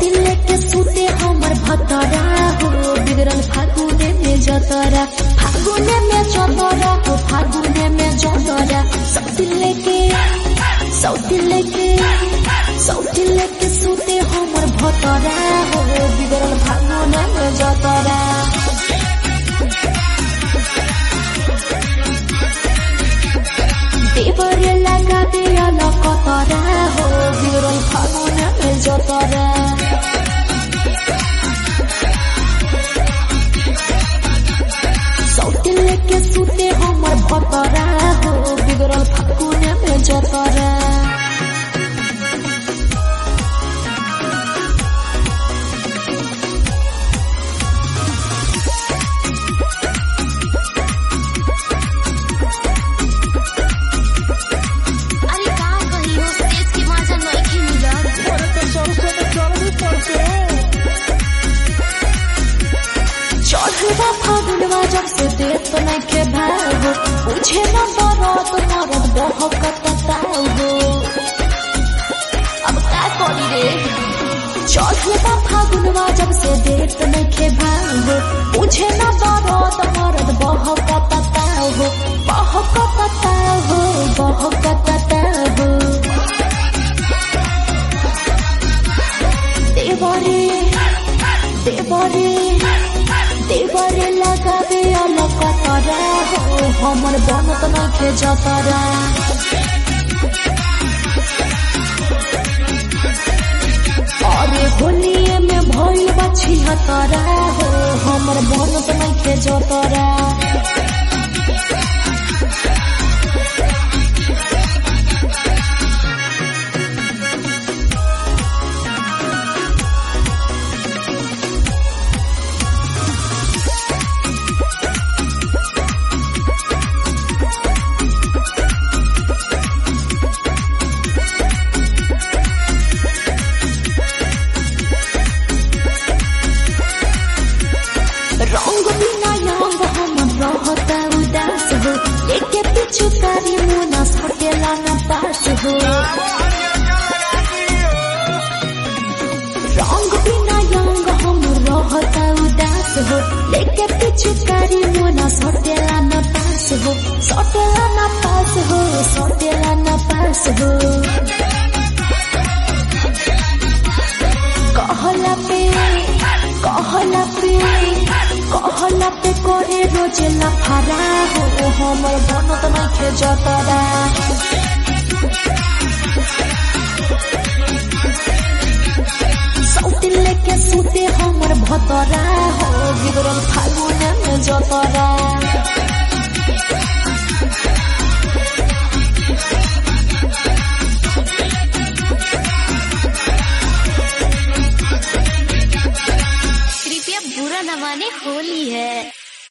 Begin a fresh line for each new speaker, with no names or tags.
सौतिल लेके सुते हमर भतरा हो बिगड़ल फागुने में जतरा फागुने में जतरा हो फागुने में जतरा सौतिल लेके सौतिल लेके सौतिल लेके सुते हमर भतरा हो बिगड़ल फागुने में जतरा देवरे लगा दिया लकतरा हो बिगड़ल फागुने में जतरा सौतिल लेके सुते हमर भतरा हो बिगड़ल फागुने में जतरा
अरे का कही हो देश के मजा नइखे मिलत
चढ़वा फागुनवा जब से देत नहीं के भागो पूछे न बरत मरद बहकत तागो अब का करी रे चढ़वा फागुनवा जब से देत नहीं के भागो पूछे न बरत मरद बहकत तागो बहकत तागो बहकत तागो देवरे देवरे देवरे लगाबे अलग कतरा हो हमर बनत नखे जतरा अरे होलिए में भइल बा छिहतरा हो हमर बनत नखे जतरा रंग बिना रंग हम रहता उदास हो लेके पीछू तारी मुना सटेला न पास हो रंग बिना रंग हम रहता उदास हो लेके पीछू तारी मुना सटेला न पास हो सटेला न पास हो सटेला न पास हो कहला पे कहला पे कहला पे करे रोज लफारा हो हमर बनत नखे जतरा सौतिल लेके सुते हमर भतरा हो बिगड़ल फागुने में जतरा